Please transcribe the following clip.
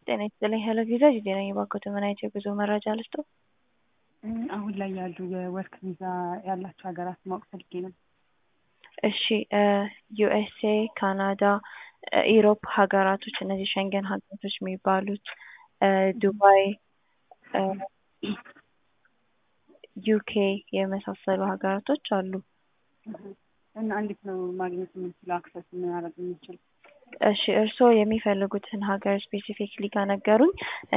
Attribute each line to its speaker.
Speaker 1: ጤና ይስጥልኝ ሄሎ ቪዛ ጂጂ ነኝ። እባክዎትን ምን አይነት የጉዞ መረጃ ልስጥዎ?
Speaker 2: አሁን ላይ ያሉ የወርክ ቪዛ ያላቸው ሀገራት ማወቅ ፈልጌ ነው።
Speaker 1: እሺ ዩኤስኤ፣ ካናዳ፣ ኢሮፕ ሀገራቶች እነዚህ ሸንገን ሀገራቶች የሚባሉት ዱባይ፣ ዩኬ የመሳሰሉ ሀገራቶች አሉ።
Speaker 2: እና እንዴት ነው ማግኘት የምንችለው? አክሰስ ማድረግ የምንችል?
Speaker 1: እሺ እርስዎ የሚፈልጉትን ሀገር ስፔሲፊክሊ ከነገሩኝ